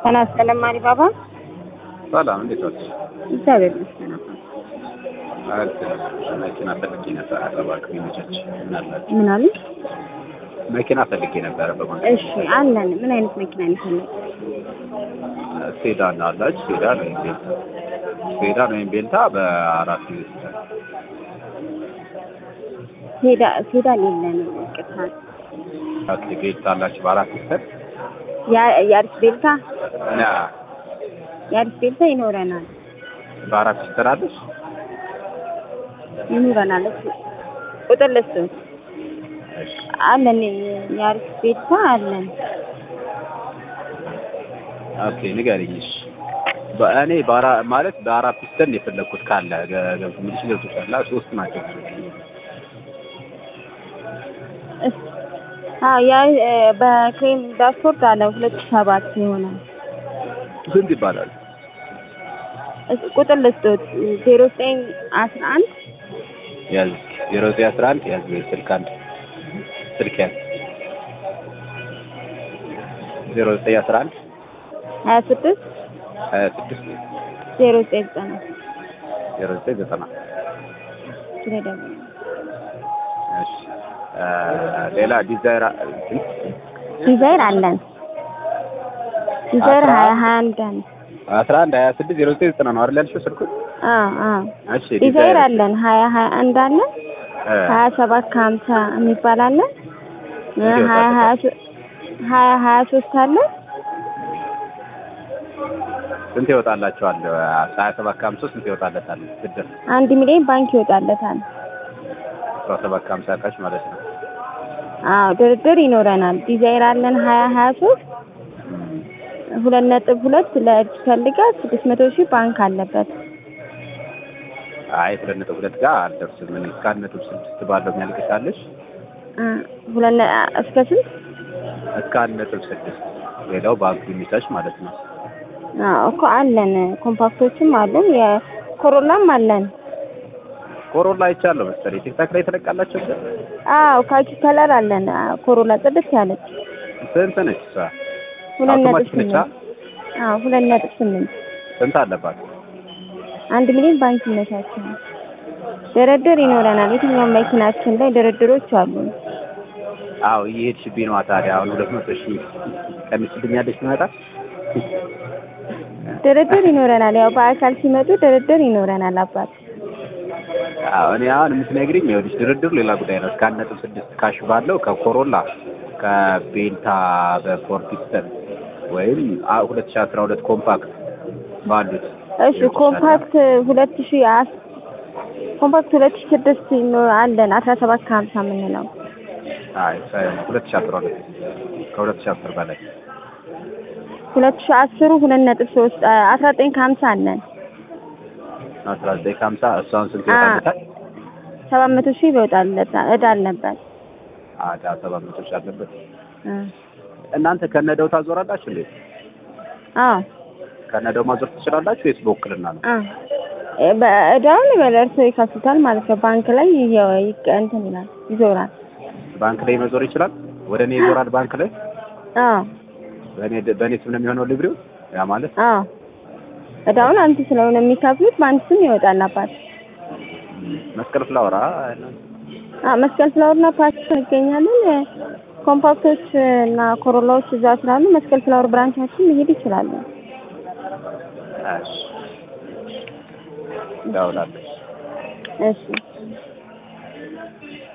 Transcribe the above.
ጤና ይስጥልኝ አሊባባ። ሰላም እንዴት ዋልሽ? እግዚአብሔር ይመስገን። መኪና ፈልጌ ነበረ እባክህ የሚመቻች ምን አላችሁ? ምን አሉ? መኪና ፈልጌ ነበረ በማለት እሺ አለን። ምን አይነት መኪና ነው የፈለጉት? ሴዳን አላች ሴዳን ወይም ቤልታ ሴዳን ወይም ቤልታ በአራት ይወስዳል። ሴዳ ሴዳን የለንም። ቅርታ ኦኬ ቤልታ አላችሁ በአራት ይወስዳል። የአዲስ ቤልታ እና የአዲስ ቤልታ ይኖረናል በአራት ይወስዳል አለሽ? ይኖረናል። እሱ ቁጥር ልስጥዎት እሺ አለን። የአዲስ ቤልታ አለን። ኦኬ ንገሪኝ። እሺ በእኔ በአራ ማለት በአራት ፒስተን የፈለግኩት ካለ ገብቶ ምልሽ ገብቶሻል። ሶስት ናቸው እስ አዎ ያ በክሬም ዳሽቦርድ አለ ሁለት ሺህ ሰባት ይሆናል። ስንት ይባላል? እስ ቁጥር ልስጥዎት ዜሮ ዘጠኝ አስራ አንድ ያዝ ዜሮ ዘጠኝ አስራ አንድ ያዝ ስልክ አንድ ስልክ ያዝ ዜሮ ዘጠኝ አስራ አንድ ሀያ ስድስት ሀያ ስድስት ዜሮ ዘጠኝ ዘጠና ዜሮ ዘጠኝ ዘጠና ስለ ደግሞ እሺ እ ሌላ ዲዛይር ዲዛይር አለን። ዲዛይር አስራ ሀያ ሀያ አንድ አለ። አስራ አንድ ሀያ ስድስት ዜሮ ዘጠኝ ዘጠና ነው አይደል ያልሽው ስልኩ? አዎ አዎ እሺ ዲዛይር አለን ሀያ ሀያ አንድ አለን። እ ሀያ ሰባት ከሀምሳ የሚባል አለ። እ እንዲሁ ሀያ ታውቃለህ? ሀያ ሶ- ሀያ ሀያ ሶስት አለ። ስንት ይወጣላችኋል? ሀያ ሰባት ከሀምሳ ስንት ይወጣለታል? ብድር አንድ ሚሊዮን ባንክ ይወጣለታል። አስራ ሰባት ከሀምሳ ካሽ ማለት ነው። አዎ ድርድር ይኖረናል። ዲዛይር አለን ሀያ ሀያ ሶስት ሁለት ነጥብ ሁለት ለእጅ ፈልጋል ስድስት መቶ ሺህ ባንክ አለበት። አይ ሁለት ነጥብ ሁለት ጋር አልደርስም። እኔ እስከ አንድ ነጥብ ስድስት ባለው የሚያልቅሻለሽ እ ሁለት ነ- እስከ ስንት? እስከ አንድ ነጥብ ስድስት ሌላው ባንኩ የሚታች ማለት ነው። አዎ እኮ አለን። ኮምፓክቶችም አለን። የኮሮላም አለን። ኮሮላ አይቻለሁ መሰለኝ ቲክታክ ላይ ተለቃላቸው። አዎ ካኪ ከለር አለን። አዎ ኮሮላ ጽድት ያለች ስንት ነች እሷ? ሁለት ነጥብ አውቶማቲክ ነች? ስምንት አዎ ሁለት ነጥብ ስምንት ስንት አለባት? አንድ ሚሊዮን ባንክ ይመቻቸዋል። ድርድር ይኖረናል። የትኛውም መኪናችን ላይ ድርድሮች አሉ። አዎ እየሄድሽብኝ ነዋ። ታዲያ አሁን ሁለት መቶ ሺህ ቀንስልኛለሽ ትመጣ ድርድር ይኖረናል። ያው በአካል ሲመጡ ድርድር ይኖረናል። አባት አዎ እኔ አሁን የምትነግሪኝ ይኸውልሽ ድርድሩ ሌላ ጉዳይ ነው። እስከ አንድ ነጥብ ስድስት ካሽ ባለው ከኮሮላ ከቤልታ በፎር ፒስተን ወይም አ- ሁለት ሺህ አስራ ሁለት ኮምፓክት ባሉት እሺ ኮምፓክት ሁለት ሺ አስ ኮምፓክት ሁለት ሺ ስድስት ይኖ- አለን አስራ ሰባት ከሀምሳ የምንለው አይ ሳይሆን ሁለት ሺህ አስራ ሁለት ከሁለት ሺህ አስር በላይ ሁለት ሺ አስሩ ሁለት ነጥብ ሶስት አስራ ዘጠኝ ከሀምሳ አለን አስራ ዘጠኝ ከሀምሳ እሷን ስንት ይወጣለታል? ሰባት መቶ ሺህ ይወጣለት እዳ አለበት አዳ ሰባት መቶ ሺህ አለበት። እ እናንተ ከነደው ታዞራላችሁ እንዴ? አዎ ከነደው ማዞር ትችላላችሁ ወይስ በውክልና ነው? አ እ በእዳውን በለርሶ ይከፍቱታል ማለት ነው። ባንክ ላይ ይዘው ይቀ እንትን ይላል ይዞራል። ባንክ ላይ መዞር ይችላል። ወደ እኔ ይዞራል ባንክ ላይ አዎ በእኔ በእኔ ስም ነው የሚሆነው ሊብሬው። ያ ማለት አዎ እዳውን አንተ ስለሆነ የሚከፍሉት በአንተ ስም ይወጣል አባት። መስቀል ፍላወራ አዎ መስቀል ፍላወርና ፓርክ እንገኛለን። ኮምፓክቶች እና ኮሮላዎች እዛ ስላሉ መስቀል ፍላወር ብራንቻችን መሄድ ይችላሉ። እሺ ደውላለች። እሺ